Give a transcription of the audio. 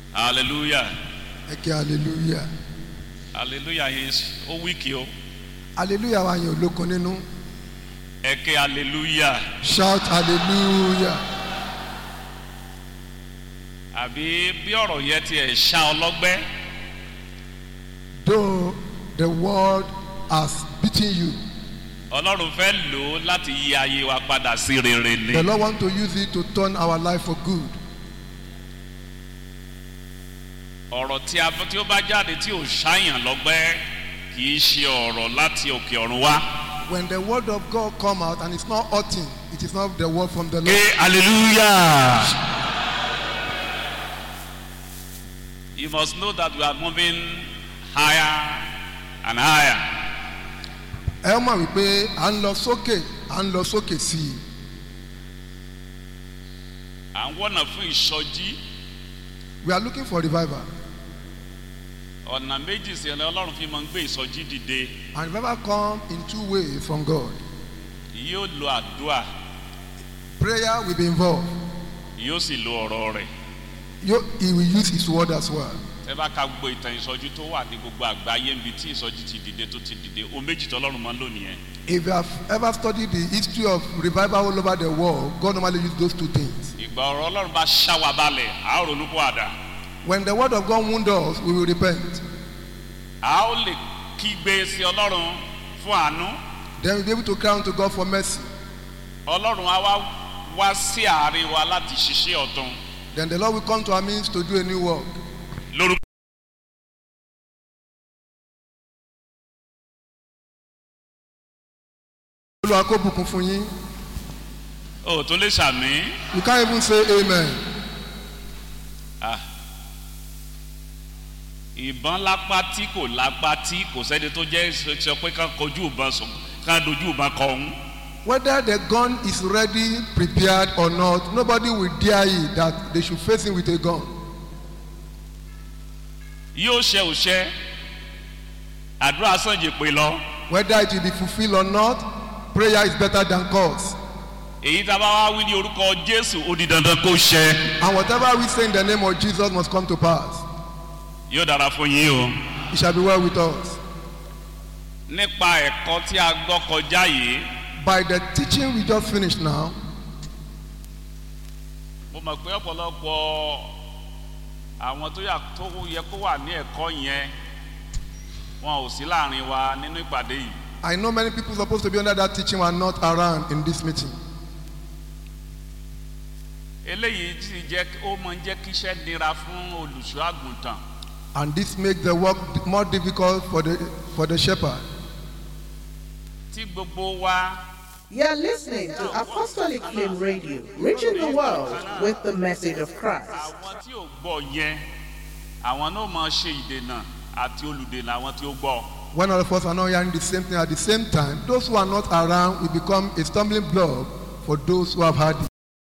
hallelujah ẹ kí hallelujah hallelujah yẹn ó wíkì o hallelujah wa yẹn olókun nínú ẹ ké hallelujah shout hallelujah àbí bí ọ̀rọ̀ yẹn tiẹ̀ ṣá ọlọ́gbẹ́ though the world has beaten you ọlọ́run fẹ́ lò ó láti yí ayé wa padà sí rere ni the lord want to use it to turn our life for good ọ̀rọ̀ tí a tí ó bá jáde tí ò ṣáyàn lọ́gbẹ́ kì í ṣe ọ̀rọ̀ láti òkè ọ̀run wá. when the word of god come out and it's not hurting it is not the word from the ké lord hallelujah. you must know that we are moving higher and higher. ẹ mọ̀ wípé à ń lọ sókè à ń lọ sókè sí i à ń wọ́nà fún ìsọjí we are looking for revival ọ̀nà méjì sí ẹni ọlọ́run fi máa ń gbé ìsọjí dìde and revival come in two ways from god yóò lo àdúrà prayer will be involved yóò sì lo ọ̀rọ̀ rẹ̀ you, he will use his word as well tẹ bá ka gbogbo ìtàn ìsọjí tó wà ní gbogbo àgbáyé níbi tí ìsọjí ti dìde tó ti dìde o méjì tọ́lọ́run máa ń lò nìyẹn if you have ever studied the history of revival all over the world god normally use those two things ìgbà ọ̀rọ̀ ọlọ́run bá ṣá wa balẹ̀ a ó ronú kó àdá when the word of god wound us we will repent a ó lè kígbe sí ọlọ́run fún àánú then we will be able to cry unto god for mercy ọlọ́run á wá wá sí àárín wa láti ṣiṣẹ́ ọ̀tún then the lord will come to our means to do a new work lórúkọ. olúwa kó bùkún fún yín o tó lè ṣàmì you can't even say amen ìbọn lápá tí kò lápá tí kò sẹ́ni tó jẹ́ sọ pé ká kojú ìbọn sùn ká dojú ìbọn kọ òun whether the gun is ready prepared or not nobody will dare it that they should face him with a gun yóò ṣe òṣẹ àdúrà sànjì pé lọ whether it will be fulfilled or not prayer is better than curse èyí tá a bá wá wí ní orúkọ jésù ó di dandan kó ṣẹ and whatever we say in the name of jesus must come to pass yóò dára fún yín o. it shall be well with us nípa ẹ̀kọ́ tí a gbọ́ kọjá yìí by the teaching we just finished now mo mọ̀ pé ọ̀pọ̀lọpọ̀ àwọn tó yà tó yẹ kó wà ní ẹ̀kọ́ yẹn wọn ò sí láàrin wa nínú ìpàdé yìí i know many people supposed to be under that teaching were not around in this meeting eléyìí ti jẹ́ ó máa ń jẹ́ kí iṣẹ́ nira fún olùṣọ́ àgùntàn and this makes the work more difficult for the for the shepherd tí gbogbo wa You're listening to Apostolic Flame Radio, reaching the world with the message of Christ. àwọn tí ò gbọ́ yẹn àwọn náà máa ṣe ìdènà àti olùdènà àwọn tí ó gbọ́ when all of us are not hearing the same thing at the same time those who are not around will become a stumbling block for those who have heard it